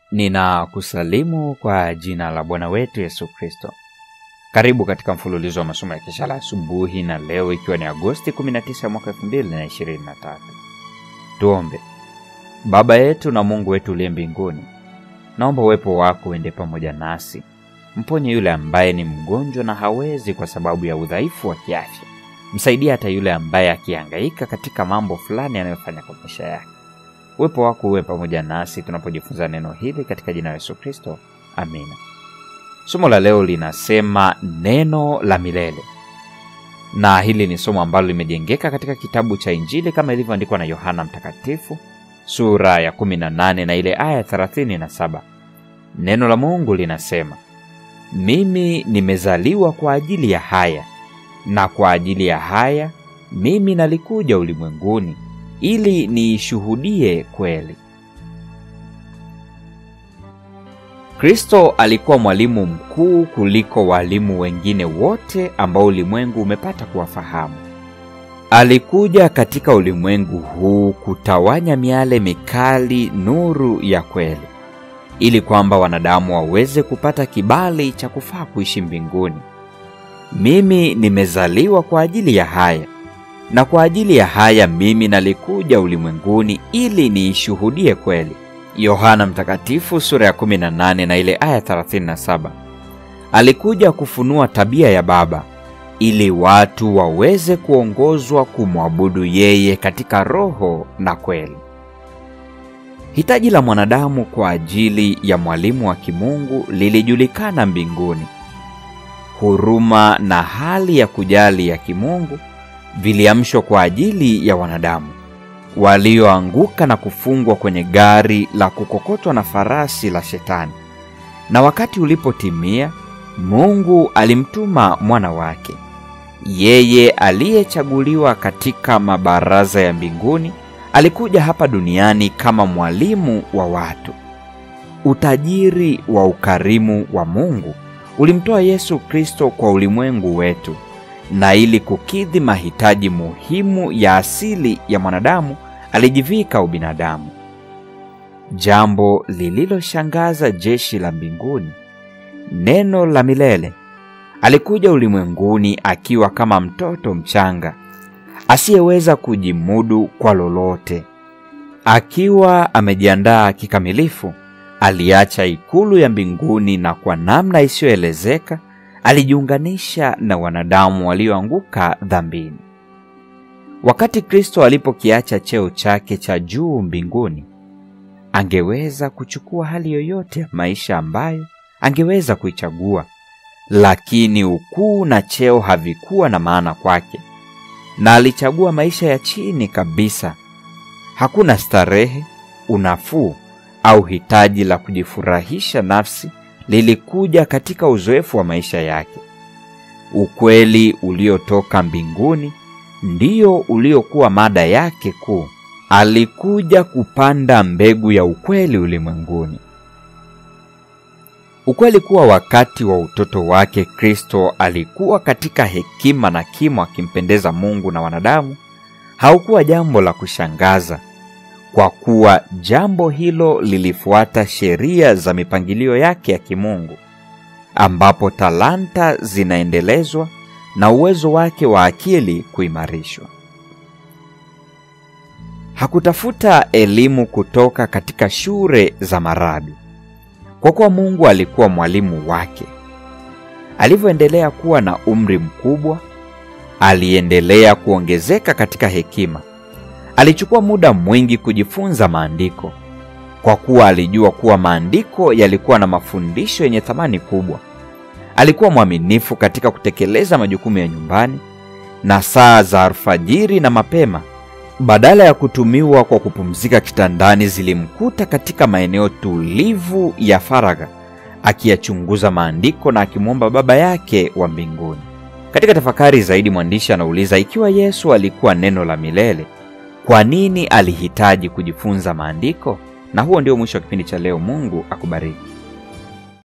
Ninakusalimu kwa jina la Bwana wetu Yesu Kristo. Karibu katika mfululizo wa masomo ya kesha la asubuhi, na leo ikiwa ni Agosti 19 mwaka 2023. Tuombe. Baba yetu na Mungu wetu uliye mbinguni, naomba uwepo wako uende pamoja nasi, mponye yule ambaye ni mgonjwa na hawezi kwa sababu ya udhaifu wa kiafya. Msaidie hata yule ambaye akihangaika katika mambo fulani anayofanya kwa maisha yake. Uwepo wako uwe pamoja nasi tunapojifunza neno hili katika jina la Yesu Kristo, amina. Somo la leo linasema neno la milele, na hili ni somo ambalo limejengeka katika kitabu cha Injili kama ilivyoandikwa na Yohana Mtakatifu sura ya 18 na ile aya 37. Neno la Mungu linasema, mimi nimezaliwa kwa ajili ya haya, na kwa ajili ya haya mimi nalikuja ulimwenguni ili niishuhudie kweli. Kristo alikuwa mwalimu mkuu kuliko walimu wengine wote ambao ulimwengu umepata kuwafahamu. Alikuja katika ulimwengu huu kutawanya miale mikali nuru ya kweli, ili kwamba wanadamu waweze kupata kibali cha kufaa kuishi mbinguni. Mimi nimezaliwa kwa ajili ya haya na kwa ajili ya haya mimi nalikuja ulimwenguni ili niishuhudie kweli. Yohana Mtakatifu sura ya 18 na ile aya 37. Alikuja kufunua tabia ya Baba ili watu waweze kuongozwa kumwabudu yeye katika roho na kweli. Hitaji la mwanadamu kwa ajili ya mwalimu wa kimungu lilijulikana mbinguni. Huruma na hali ya kujali ya kimungu viliamshwa kwa ajili ya wanadamu walioanguka na kufungwa kwenye gari la kukokotwa na farasi la Shetani. Na wakati ulipotimia, Mungu alimtuma mwana wake, yeye aliyechaguliwa katika mabaraza ya mbinguni. Alikuja hapa duniani kama mwalimu wa watu. Utajiri wa ukarimu wa Mungu ulimtoa Yesu Kristo kwa ulimwengu wetu na ili kukidhi mahitaji muhimu ya asili ya mwanadamu alijivika ubinadamu. Jambo lililoshangaza jeshi la mbinguni, neno la milele alikuja ulimwenguni akiwa kama mtoto mchanga asiyeweza kujimudu kwa lolote. Akiwa amejiandaa kikamilifu, aliacha ikulu ya mbinguni na kwa namna isiyoelezeka alijiunganisha na wanadamu walioanguka dhambini. Wakati Kristo alipokiacha cheo chake cha juu mbinguni, angeweza kuchukua hali yoyote ya maisha ambayo angeweza kuichagua, lakini ukuu na cheo havikuwa na maana kwake, na alichagua maisha ya chini kabisa. Hakuna starehe, unafuu au hitaji la kujifurahisha nafsi lilikuja katika uzoefu wa maisha yake. Ukweli uliotoka mbinguni ndio uliokuwa mada yake kuu. Alikuja kupanda mbegu ya ukweli ulimwenguni. Ukweli kuwa wakati wa utoto wake Kristo alikuwa katika hekima na kimo akimpendeza Mungu na wanadamu haukuwa jambo la kushangaza kwa kuwa jambo hilo lilifuata sheria za mipangilio yake ya kimungu, ambapo talanta zinaendelezwa na uwezo wake wa akili kuimarishwa. Hakutafuta elimu kutoka katika shule za marabi, kwa kuwa Mungu alikuwa mwalimu wake. Alivyoendelea kuwa na umri mkubwa, aliendelea kuongezeka katika hekima. Alichukua muda mwingi kujifunza maandiko kwa kuwa alijua kuwa maandiko yalikuwa na mafundisho yenye thamani kubwa. Alikuwa mwaminifu katika kutekeleza majukumu ya nyumbani, na saa za alfajiri na mapema, badala ya kutumiwa kwa kupumzika kitandani, zilimkuta katika maeneo tulivu ya faragha, akiyachunguza maandiko na akimwomba Baba yake wa mbinguni. Katika tafakari zaidi, mwandishi anauliza ikiwa Yesu alikuwa neno la milele kwa nini alihitaji kujifunza maandiko? Na huo ndio mwisho wa kipindi cha leo. Mungu akubariki.